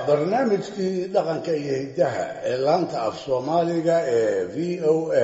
barnaamijkii dhaqanka iyo hiddaha ee laanta af soomaaliga ee v o a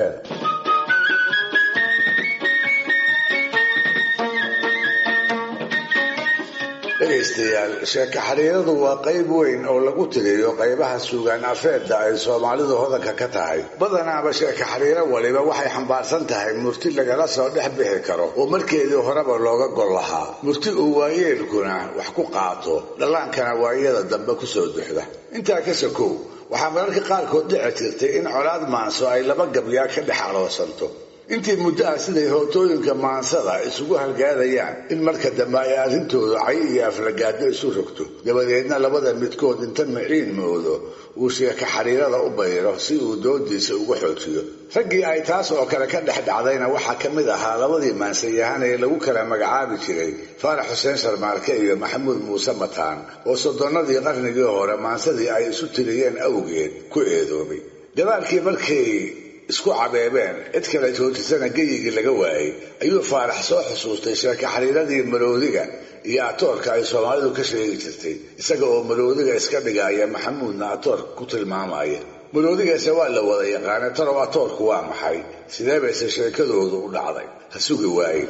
dhegaystayaal sheeko xariiradu waa qayb weyn oo lagu tiriyo qaybaha suugaan afeedda ay soomaalidu hodanka ka tahay badanaaba sheeko xariiro waliba waxay xambaarsan tahay murti lagala soo dhex bixi karo oo markeedii horeba looga gol lahaa murti uu waayeelkuna wax ku qaato dhallaankana waayada dambe kusoo duxda intaa ka sokow waxaa mararka qaarkood dhici jirtay in colaad maanso ay laba gabyaa ka dhex aloosanto intii muddo ah siday hootooyinka maansada isugu halgaadayaan in marka dambe ay arrintooda cay iyo aflagaado isu rogto dabadeedna labada midkood inta miciin moodo uu sheeka xariirada u bayro si uu doodiisa uga xoojiyo raggii ay taas oo kale ka dhex dhacdayna waxaa ka mid ahaa labadii maansayahan ee lagu kala magacaabi jiray faarax xuseen sharmaarke iyo maxamuud muuse mataan oo soddonnadii qarnigii hore maansadii ay isu tiriyeen awgeed ku eedoobay dabaalkii markay isku cabeebeen cid kale joojisana geyigii laga waayey ayuu faarax soo xusuustay sheeka xariiradii maroodiga iyo atoorka ay soomaalidu ka sheegi jirtay isaga oo maroodiga iska dhigaya maxamuudna atoor ku tilmaamaya maroodigaase waa la wada yaqaanay talow atoorku waa maxay sidee bayse sheekadoodu u dhacday ha sugi waaye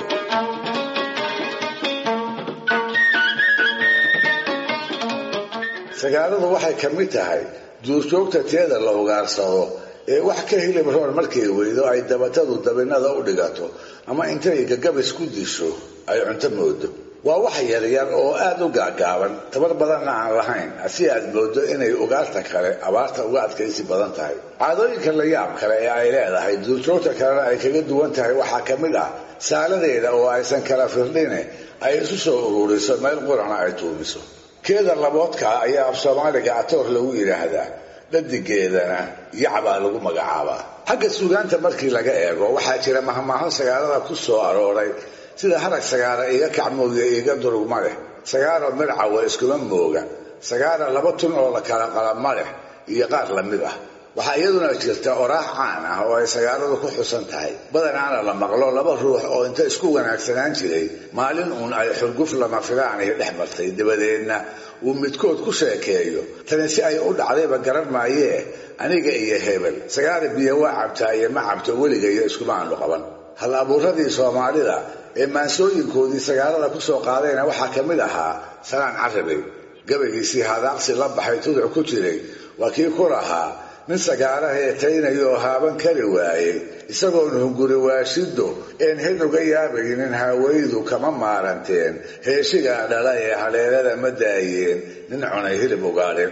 sagaaladu waxay ka mid tahay duurjoogta teeda la ugaarsado ee wax ka hilib roon markay weydo ay dabatadu dabinada u dhigato ama intay gagabis ku disho ay cunto moodo waa wax yaryar oo aada u gaagaaban tabar badanna aan lahayn si aad moodo inay ugaarta kale abaarta uga adkaysi badan tahay caadooyinka la yaab kale ee ay leedahay duurjoogta kalena ay kaga duwan tahay waxaa ka mid ah saaladeeda oo aysan kala firdhine ay isu soo ururiso meel qurana ay tuumiso keeda laboodkaa ayaa af soomaaliga atoor lagu yidhaahdaa dhadigeedana yacbaa lagu magacaabaa xagga suugaanta markii laga eego waxaa jira mahmaaho sagaalada ku soo arooray sida harag sagaara iga kacmooga iga durugma leh sagaaro mircawa iskuma mooga sagaara laba tun oo la kala qalama leh iyo qaar la mid ah waxaa iyaduna jirta oraax caan ah oo ay sagaaladu ku xusan tahay badanaana la maqlo laba ruux oo inta isku wanaagsanaan jiray maalin uun ay xurguf lama filaanay dhex martay dabadeedna uu midkood ku sheekeeyo tani si ay u dhacdayba garan maayee aniga iyo hebel sagaara biyo waa cabtaa iyo ma cabto weligayo iskuma aanu qaban hal abuuradii soomaalida ee maansooyinkoodii sagaalada ku soo qaadayna waxaa ka mid ahaa salaan carabey gabaygiisii hadaaqsi la baxay tuduc ku jiray waa kii ku lahaa nin sagaara heetaynayo oo haaban kari waayey isagoon hunguri waashido een hed uga yaabaynin haawaydu kama maaranteen heeshigaa dhala ee haleelada ma daayeen nin cunay hilib ugaadhin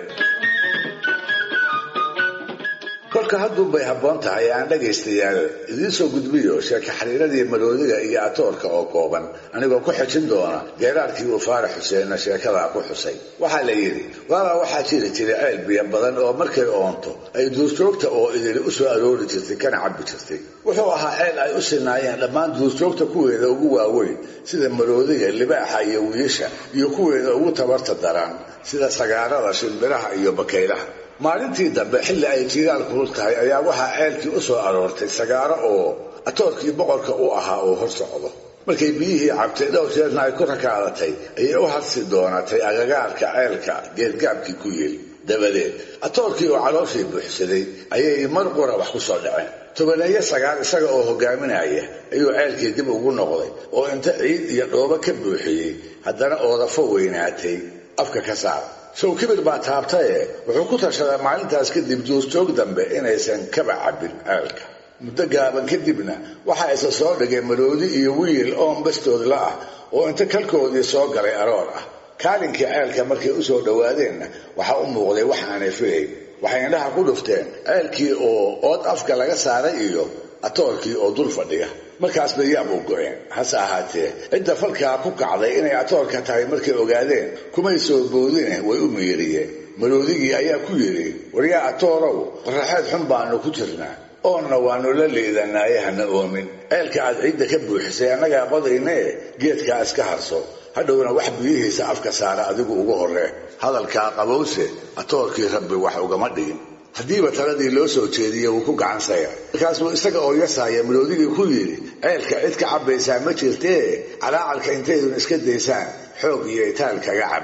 kolka hadduunbay habboon tahay aan dhagaystayaal idiin soo gudbiyo sheeka xariiradii maroodiga iyo atoorka oo kooban anigoo ku xejin doona geeraarkii uu faarax xuseenna sheekadaa ku xusay waxaa la yidhi waabaa waxaa jiri jiray ceel biyo badan oo markay oonto ay duurjoogta oo idili u soo aroori jirtay kana cabbi jirtay wuxuu ahaa ceel ay u sinaayeen dhammaan duurjoogta kuweeda ugu waaweyn sida maroodiga libaaxa iyo wiisha iyo kuweeda ugu tabarta daran sida sagaarada shimbiraha iyo bakaylaha maalintii dambe xilli ay jiiraal kulul tahay ayaa waxaa ceelkii u soo aroortay sagaaro oo atoorkii boqorka u ahaa oo hor socdo markay biyihii cabtay dhowr jeerna ay ku rakaadatay ayay u hadsi doonatay agagaarka ceelka geedgaabkii ku yeel dabadeed atoorkii oo calooshii buuxsaday ayay mar qura wax ku soo dhaceen tobaneeyo sagaal isaga oo hogaaminaya ayuu ceelkii dib ugu noqday oo inta ciid iyo dhoobo ka buuxiyey haddana oodafo weynaatay afka ka saar sow kibir baa taabtaye wuxuu ku tashaday maalintaas kadib duurjoog dambe inaysan kaba cabbin ceelka muddo gaaban kadibna waxaa isa soo dhigay maroodi iyo wiil oon bastoodla ah oo inta kalkoodii soo galay aroor ah kaalinkii ceelka markay u soo dhowaadeenna waxaa u muuqday wax aanay filayn waxay indhaha ku dhufteen ceelkii oo ood afka laga saaray iyo atoorkii oo dul fadhiya markaas bay yaab u go-een hase ahaatee cidda falkaa ku kacday inay atoorka tahay markay ogaadeen kumay soo boodine way u miiriyeen maroodigii ayaa ku yidhi waryaa atoorow qoraxeed xun baanu ku jirnaa oonna waannu la liidanaaye hana oomin ceelka aad ciidda ka buuxisay annagaa qodaynae geedkaa iska harso hadhowna wax biyihiisa afka saara adigu ugu horree hadalkaa qabowse atoorkii rabbi wax ugama dhigin haddiiba taladii loo soo jeediyey wuu ku gacan sayra markaasuu isaga oo yasaaya maroodigii ku yidhi ceelka cid ka cabbaysaa ma jirtee calaacalka intaydun iska daysaan xoog iyo itaal kaga cabba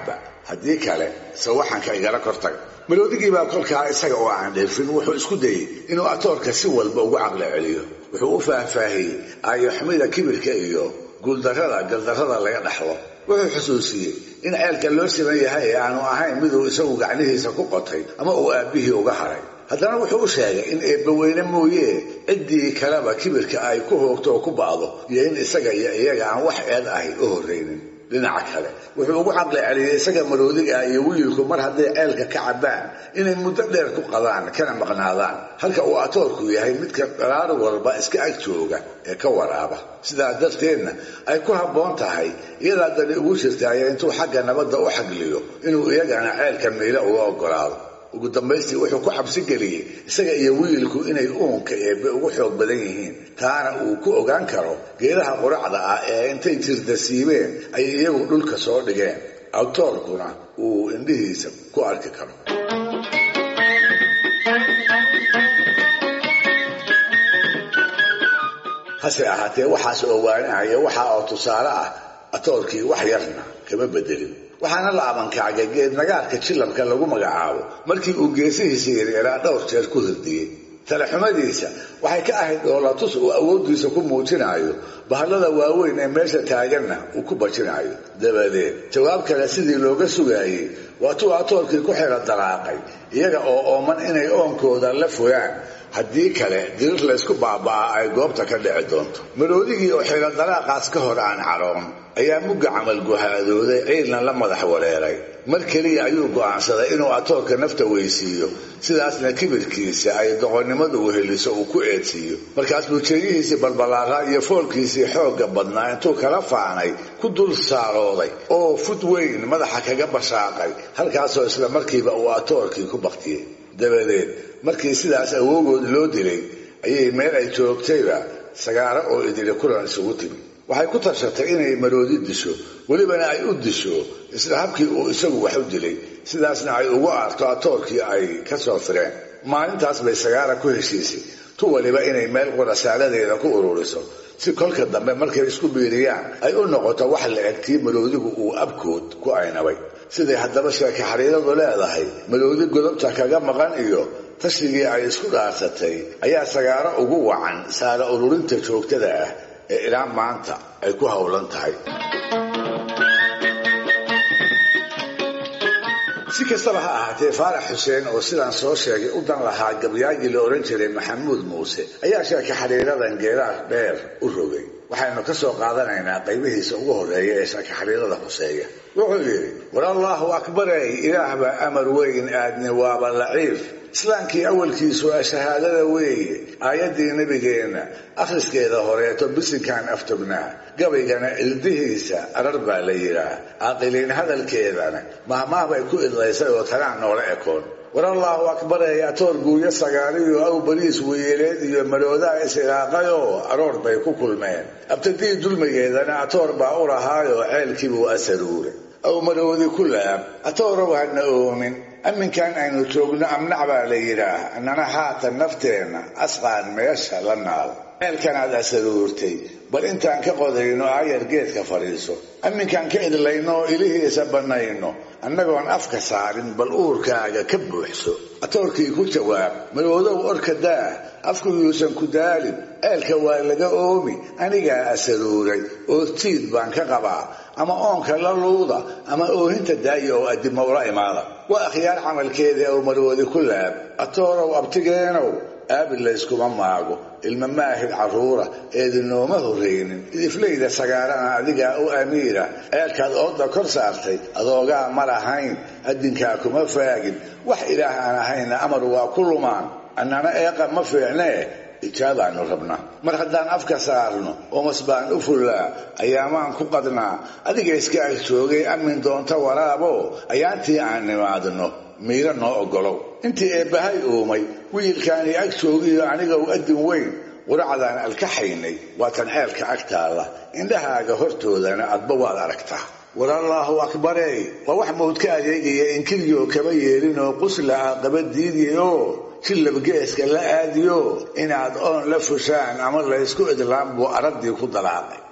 haddii kale sawaxanka igala kortaga maloodigii baa kolkaa isaga oo aan dheefin wuxuu isku dayey inuu atoorka si walba ugu caqli celiyo wuxuu u faahfaahiyey aayoxumida kibirka iyo guuldarrada galdarrada laga dhaxlo wuxuu xusuusiyey in ceelka loo siman yahay ee aanu ahayn miduu isagu gacnihiisa ku qotay ama uu aabbihii uga haray haddana wuxuu u sheegay in eebbaweyne mooyee ciddii kaleba kibirka ay ku hoogto oo ku ba'do iyo in isaga iyo iyaga aan wax eed ahay u horraynin dhinaca kale wuxuu ugu caqli celiyey isaga maroodiga iyo wiilku mar hadday ceelka ka cabbaan inay muddo dheer ku qadaan kana maqnaadaan halka uu atoorku yahay midka dharaar walba iska ag jooga ee ka waraaba sidaas darteedna ay ku habboon tahay iyadaa dani ugu jirtaayo intuu xagga nabadda u xagliyo inuu iyagana ceelka miilo uga oggolaado ugu dambaystii wuxuu ku cabsi geliyey isaga iyo wiilku inay uunka eebbe ugu xoog badan yihiin taana uu ku ogaan karo geedaha quracda ah ee intay jirda siibeen ay iyagu dhulka soo dhigeen awtoorkuna uu indhihiisa ku arki karo hase ahaatee waxaas oo waanahaya waxa oo tusaale ah atoorkii wax yarna kama bedelin waxaana la abankacgay geed nagaarka jilabka lagu magacaabo markii uu geesihiisa yareeraa dhowr jeer ku hirdiyey talaxumadiisa waxay ka ahayd dhoolatus uu awooddiisa ku muujinaayo bahallada waaweyn ee meesha taaganna uu ku bajinaayo dabadeed jawaab kale sidii looga sugaayey waatuu atoorkii ku xira dalaaqay iyaga oo ooman inay oonkooda la fogaan haddii kale dirir laysku baaba'aa ay goobta ka dhici doonto maroodigii oo xira dalaaqaas ka hor aan caroon ayaa mugga camal guhaadooday ciidna la madax wareeray mar keliya ayuu go'aansaday inuu atoorka nafta weysiiyo sidaasna kibirkiisa ay doqonnimadu weheliso uu ku eedsiiyo markaas buu jeeyihiisii balbalaaraa iyo foolkiisii xoogga badnaa intuu kala faanay ku dul saarooday oo fud weyn madaxa kaga bashaaqay halkaasoo isla markiiba uu atoorkii ku baktiyey dabadeed markii sidaas awoogood loo dilay ayay meel ay joogtayba sagaaro oo idili kulan isugu timi waxay ku tashatay inay maroodi disho welibana ay u disho isla habkii uu isagu wax u dilay sidaasna ay ugu aarto atoorkii ay ka soo fireen maalintaas bay sagaara ku heshiisay tu waliba inay meel qurasaaladeeda ku ururiso si kolka dambe markay isku biiriyaan ay u noqoto wax la eg tii maroodigu uu abkood ku aynabay siday haddaba sheeke xariiradu leedahay maroodi godobta kaga maqan iyo tashigii ay isku dhaarsatay ayaa sagaaro ugu wacan saara ururinta joogtada ah ee ilaa maanta ay ku howlan tahay si kastaba ha ahaatee faarax xuseen oo sidaan soo sheegay u dan lahaa gabyaagii la odhan jiray maxamuud muuse ayaa sheeka xariiradan geedaha dheer u rogay waxaynu ka soo qaadanaynaa qaybihiisa ugu horreeya ee sheeka xariirada huseeya wuxuu yidhi war allaahu akbarey ilaah baa amar weyn aadni waaba laciif islaamkii awalkiisu waa shahaadada weeye aayaddii nebigeenna akhriskeeda horeeto bisinkaan aftognaa gabaygana ildihiisa arar baa la yidhaah caaqiliin hadalkeedana mahmaah bay ku idlaysay oo tagaan noola ekoon war allaahu akbarey atoor guuyo sagaariyo aw bariis weyeeleed iyo maroodaa isiraaqayoo aroor bay ku kulmeen abtadii dulmigeedana atoor baa u lahaayoo ceelkiibuu asaruuray aw maroodi ku laab atoorow hana oomin amminkan aynu joogno amnac baa la yidhaah annana haatan nafteenna asqaan meesha la naal ceelkanaad asaruurtay bal intaan ka qodayno aayar geedka fadhiiso amminkaan ka idlayno oo ilihiisa bannayno annagoon afka saarin bal uurkaaga ka buuxso atoorkii ku jawaab maroodow orka daa afku yuusan ku daalin ceelka waa laga oomi anigaa asaruuray oo tiid baan ka qabaa ama oonka la luuda ama oohinta daaya oo addimowla imaada waa akhyaar camalkeeda ow maroodi ku laab atoorow abtigeenow aabi layskuma maago ilma maahid carruura eedinooma horraynin idiflayda sagaarana adigaa u amiira ceelkaad ooda kor saartay adoogaa ma lahayn addinkaa kuma faagin wax ilaah aan ahayna amar waa ku lumaan annana eeqa ma fiicnee ijaabaanu rabnaa mar haddaan afka saarno oomas baan u fullaa ayaamaan ku qadnaa adiga iska ag joogay amin doonta waraabo ayaantii aan nimaadno miiro noo oggolow intii eebbahay uumay wiilkaanii ag joogiyo aniga u addin weyn quracdaan alkaxaynay waatan ceelka ag taalla indhahaaga hortoodana adba waad aragtaa war allaahu akbarey waa wax mawd ka adeegaya inkiriyoo kaba yeelinoo qusla ah qaba diidiyoo jillab geeska la aadiyo inaad oon la fushaan ama laysku idlaan buu araddii ku dalaaqay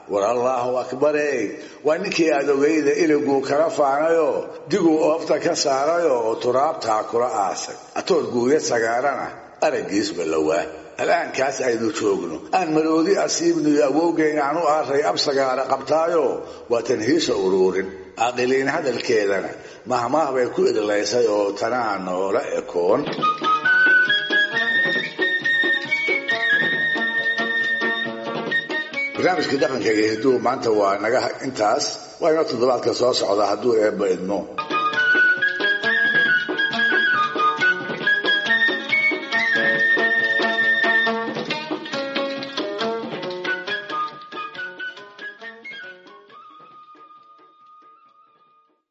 war allaahu akbare waa ninkii aad ogeyda iliguu kala faanayoo diguu oofta ka saarayoo oo turaabtaa kula aasay atoor guuya sagaarana araggiisba lawaa al'aankaas aynu joogno aan maroodi asiibniyo awowgeyn aan u aaray absagaara qabtaayo waa tanhiisha uruurin caaqiliin hadalkeedana mahmaah bay ku idlaysay oo tanaa noola ekoon barnaamijkii dhaqanka iyo hiduhu maanta waa naga intaas waa inoo toddobaadka soo socda hadduu eebba idmo